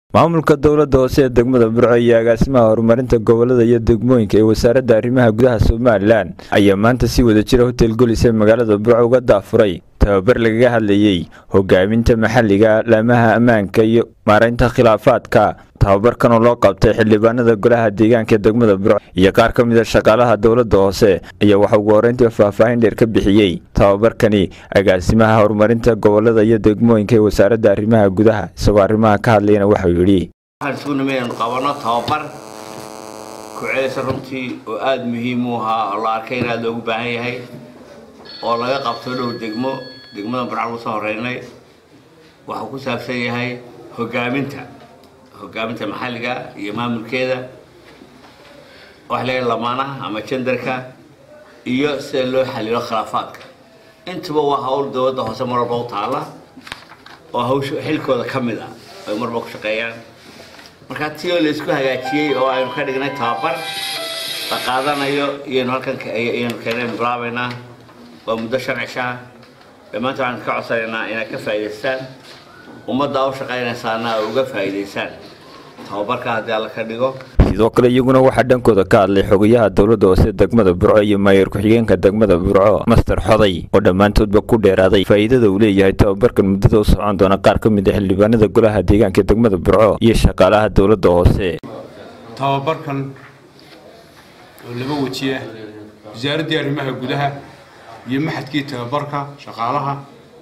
maamulka dowladda hoose ee degmada burco iyo agaasimaha horumarinta gobolada iyo degmooyinka ee wasaaradda arrimaha gudaha somalilan ayaa maanta si wada jira hotel golis ee magaalada burco uga daafuray tababar lagaga hadlayey hogaaminta maxalliga laamaha ammaanka iyo maaraynta khilaafaadka tababarkan oo loo qabtay xildhibaanada golaha deegaanka ee degmada burco iyo qaar ka mid a shaqaalaha dowladda hoose ayaa waxa ugu horreyntii faahfaahin dheer ka bixiyey tababarkani agaasimaha horumarinta gobolada iyo degmooyinka ee wasaaradda arrimaha gudaha isagoo arrimaha ka hadlayana waxau yidhi waxaan isugu nimay inaan qabano tababar ku celisa runtii oo aada muhiim u ahaa oo la arkay in aada loogu baahan yahay oo laga qabto dhow degmo degmada burca lagu soo horeynay waxuu ku saabsan yahay hogaaminta hogaaminta maxalliga iyo maamulkeeda waxa leeyahay lamaanaha ama jendarka iyo sida loo xalilo khilaafaadka intuba waa hawl dowladda hoose mar walba u taala oo hawsha xilkooda ka mid ah ay marba ku shaqeeyaan markaa ti oo laysku hagaajiyey oo aynu ka dhignay tababar la qaadanayo iyaynu halkan iyaynu keenaynu bilaabaynaa waa muddo shan cishaa dhammaanta waxaan ka codsanaynaa inaad ka faa'idaystaan ummadda u shaqaynaysaana ay uga faa'iidaysaan tababarka haddii alla ka dhigo sidoo kale iyaguna waxaa dhankooda ka hadlay xogayaha dowladda hoose degmada burco iyo maayor ku-xigeenka degmada burco master xoday oo dhammaantoodba ku dheeraaday faa'iidada uu leeyahay tababarkan muddada u socon doona qaar ka mid a xildhibaanada golaha deegaanka degmada burco iyo shaqaalaha dowladda hoose tababarkan oo laba weji ah wasaaraddii arrimaha gudaha iyo maxadkii tababarka shaqaalaha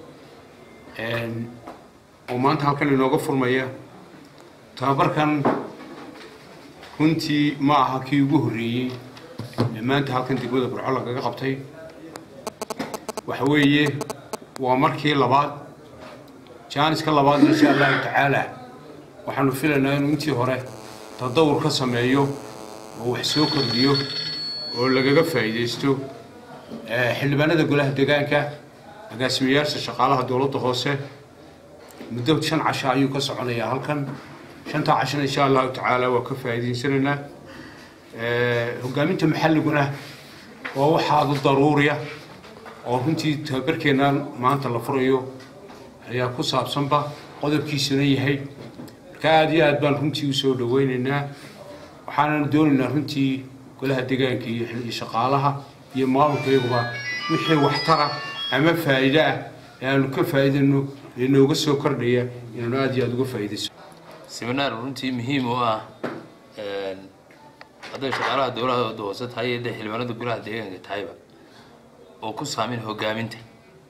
oo maanta halkan inooga furmaya tababarkan runtii ma aha kii ugu horreeyey ee maanta halkan degmada burco lagaga qabtay waxa weeye waa markii labaad jaaniska labaad insha allahu tacaala waxaanu filaynaa inuu intii hore tadawur ka sameeyo oo wax soo kordhiyo oo lagaga faa'iidaysto xildhibaanada golaha deegaanka agaasimayaasha shaqaalaha dowladda hoose muddo shan casha ayuu ka soconayaa halkan shanta cashana insha allahu tacaala waa ka faa'iidaysanaynaa hogaaminta maxalliguna waa waxaadu daruuriya oo runtii tababarkeennan maanta la furayo ayaa ku saabsanba qodobkiisuna yahay marka aada iyo aad baan runtii usoo dhaweynaynaa waxaananu doonaynaa runtii golaha deegaanka iyo shaqaalaha iyo maamulkayaguba wixii waxtara ama faa'iide ah ee aanu ka faa'iidayno ee nooga soo kordhaya inaanu aada iyo aada uga faa'iidayso seminaar runtii muhiim u ah hadday shaqaalaha dowladda hoose tahay iyo hadday xildhibaanada golaha deegaanka tahayba oo ku saameyn hogaaminta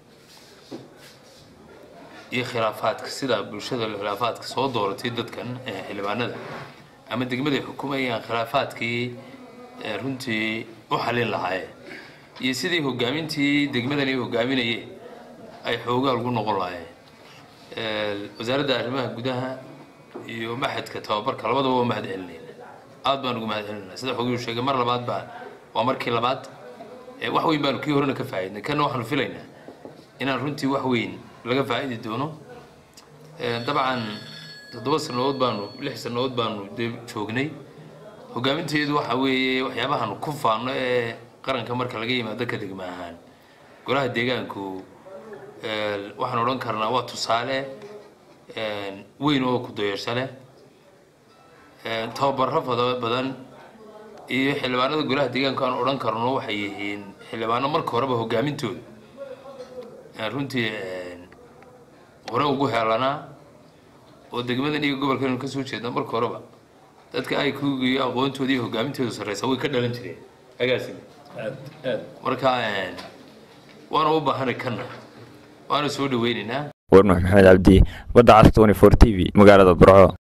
iyo khilaafaadka sida bulshada khilaafaadka soo dooratay dadkan xildhibaanada ama degmaday xukumayaan khilaafaadkii runtii u xalin lahaayeen iyo sidii hogaamintii degmadani hogaaminayeen ay xoogaa lagu noqon lahaayeen wasaaradda arrimaha gudaha iyo maxadka tababarka labadaba waa mahad celinayna aad baan ugu mahad celinayna sida xogiyuu sheegay mar labaad baa waa markii labaad wax weyn baanu kii horena ka faa'iidnay kana waxaanu filaynaa inaan runtii wax weyn laga faa'idi doono dabcan toddoba sannadood baanu lix sannadood baanu dee joognay hogaaminteedu waxa weeye waxyaabahaanu ku faanno ee qaranka marka laga yimaado ka degma ahaan golaha deegaanku waxaan odhan karnaa waa tusaale weyn oo ku dayeersho leh tababaro badan iyo xildhibaanada golaha deegaanku aan odhan karno waxay yihiin xildhibaano marka horeba hogaamintooda runtii hore ugu heelanaa oo degmadan iyo gobolkan kasoo jeeda marka horeba dadka ay kugiyo aqoontoodii iyo hogaamintooda sarreysa way ka dhalan jireen agaasi marka waana u baahanay kana waana soo dhaweynaynaa warnuux maxamed cabdi badda cas tony for t v magaalada burco